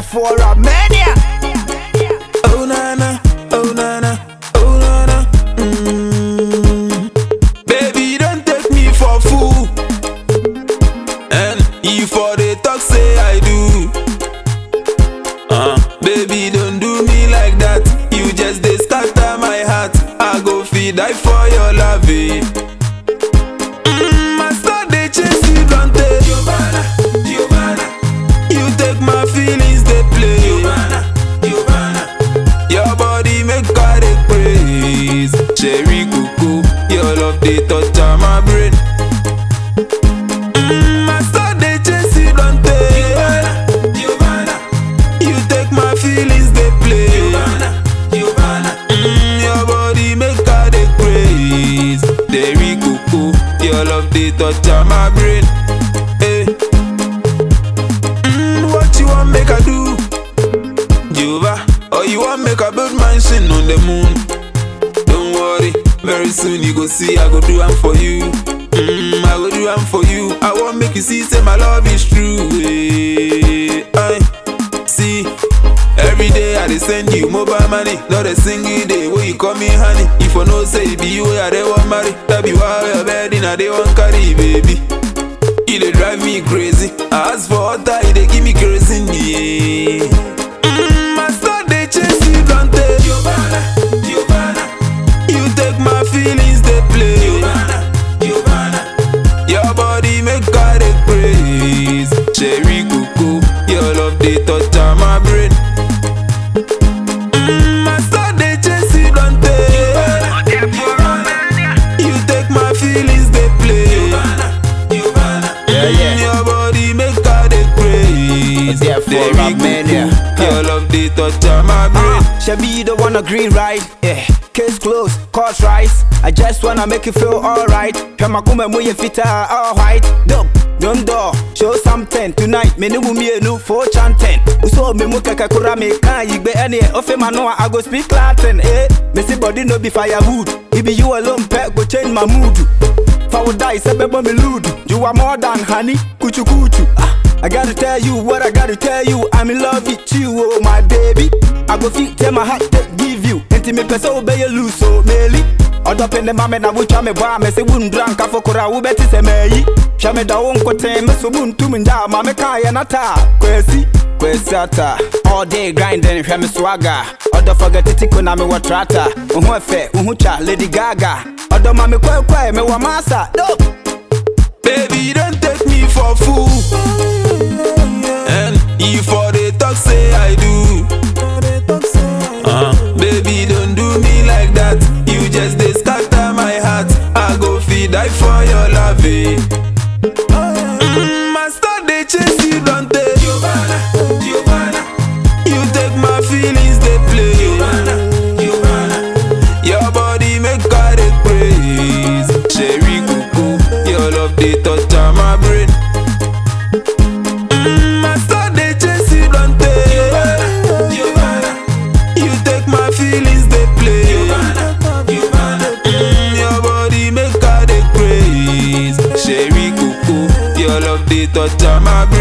for a mania. Oh nana, oh nana, oh nana. Mm. Baby, don't take me for fool. And if for the talk say I do. Uh, baby, don't do me like that. You just dey scatter my heart. I go feed die for your love. eh. Mm, I start dey chase you, don't take. Giovanna, Giovanna. You take my feelings, they play. Giovanna, Giovanna. Your body make God dey praise. Cherry cuckoo, your love they touch on my brain. Mm, I start dey chase you, don't take. Giovanna, you take my feelings, they play. Giovanna, Giovanna. Mm, your body make God dey praise. Cherry cuckoo, your love they touch on my brain. Hey. Mm, what you want make I do? Jehovah, or you want make a build mansion on the moon? Don't worry, very soon you go see I go do am for you. Mm, I go do am for you. I want make you see say my love is true. eh. I see. Every day I dey send you mobile money, not a single day wey you call me honey. If I know say it be you wey I dey want marry, that be why your bed in I dey want carry, baby. You dey drive me crazy. I ask for water, you dey give me kerosene. Yeah. Mm, I start dey chase you, don't take. Giovanna, Giovanna. You take my feelings, they play. Giovanna, Giovanna. Your body make God dey praise. Cherry cuckoo, your love they touch on my brain. Mm, I start dey chase you, don't take. Giovanna. You take my feelings, they play. Giovanna, Giovanna. Yeah, yeah. Mm, Your body make God dey praise. Yeah, for Cherry a mania. cuckoo, Your love they touch on my brain. Uh, Shabby, you don't wanna green right? Yeah. Case closed, cause rise. I just wanna make you feel alright. Pemakume muye fita all white. Dope, don't do. Show something tonight. Me ni wumi enu for chanting. Uso me mu keke kura me kan yigbe any ofe manoa I go speak Latin. Eh, me see body no be firewood. It be you alone pet go change my mood. Fa would die, say bebo me lewd. You are more than honey, kuchu kuchu. Ah, I gotta tell you what I gotta tell you. I'm in love with you, oh my baby. I go fit tell my heart to give you. Enti me pese obey you lose so meli. Odo pende mame na wucha me bwa me se wun dranka fokora wo beti se meyi. Hwa me da wo nkoten me so bun tum nda ma me kan ye nata. Kwesi Kwesi ata All day grinding hwɛ me swagger Ɔdɔ fɔgɛ titiko na me wɔ trata Wo ho ɛfɛ, wo ho twa Lady Gaga Ɔdɔ ma me kwɛkwɛ me wɔ masa Dope Baby, don't take me for fool. And if for the talk say I do. Uh, baby, don't do me like that. You just dey scatter my heart. I go feed die for your love. eh. Mm, I start dey chase you, don't take. Giovanna, Giovanna. You take my feelings, they play. Giovanna, Giovanna. Your body make God dey praise. Cherry cuckoo, your love they touch on my brain. Mm, I start dey chase you, don't take. Giovanna, Giovanna. You take my feelings, they play. Giovanna, Giovanna. Mm, your body make God dey praise. Cherry cuckoo, your love they touch on my brain.